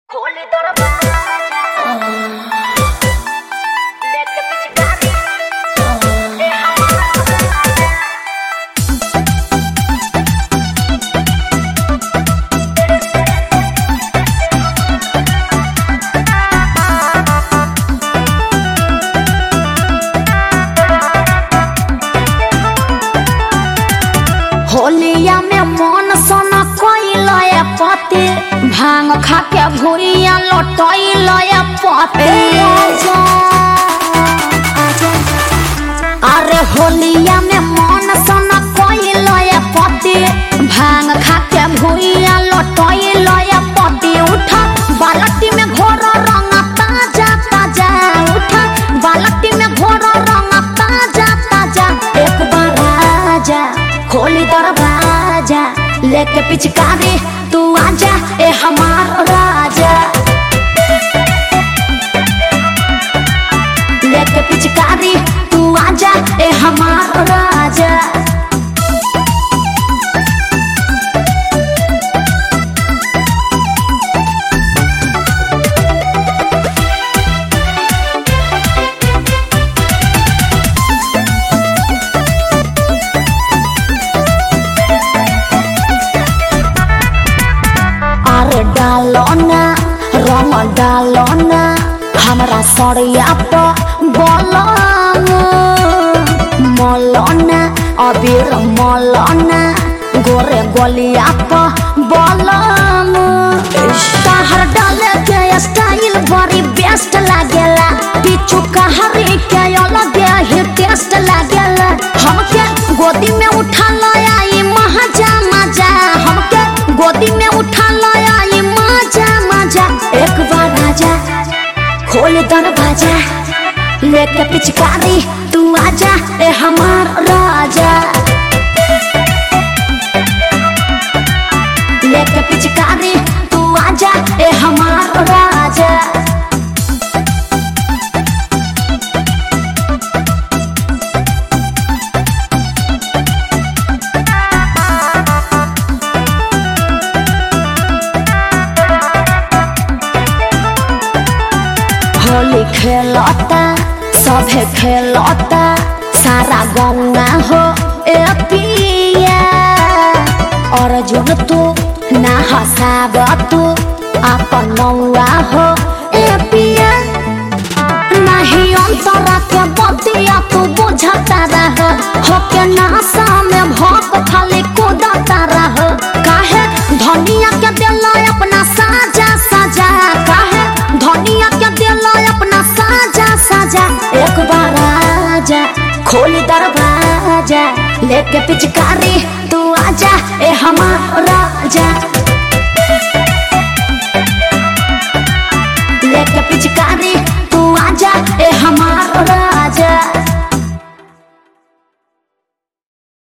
खोले दरवाजा लेके पिचकारी ए हमारा होलिया में मन सन कइल पते भांग खा के भुइया लटइल पते अरे होलिया में मन सन कइल पते भांग खा के भुइया लटइल पते उठ बालटी में घोर रंग ताजा ताजा उठ बालटी में घोर रंग ताजा ताजा एक बार आजा खोली दरवाजा लेके पिचकारी तू आजा ए हमार राजा लेके पिचकारी तू आजा ए हमार राजा अरे डालो ना रंग डालो ना हमरा सड़िया पर बोलो मौलाना अबीर मौलाना गोरे गोलिया पर बोलो कहर डाले के स्टाइल बड़ी बेस्ट लागेला पीछू कहरी के अलग ही टेस्ट लागेला हमके गोदी में उठा लाया ई मजा मजा हमके गोदी में उठा लाया ई मजा मजा एक बार आजा खोल दरवाजा लेके पिचकारी तू आजा ए हमार राजा लेके पिचकारी तू आजा ए हमार राजा होली खेलता सभे खेलता सारा गंगा हो ए पिया अर्जुन तू ना हसाब तू अपन नौआ हो ए पिया नहीं अंतरा के बतिया तू बुझता रह हो के नासा में भोक खाली कूदता रह काहे धनिया के दिल अपना साजा साजा काहे धनिया के दिल अपना साजा साजा एक बार आजा खोल दरवाजा लेके पिचकारी तू आजा ए हमारा राजा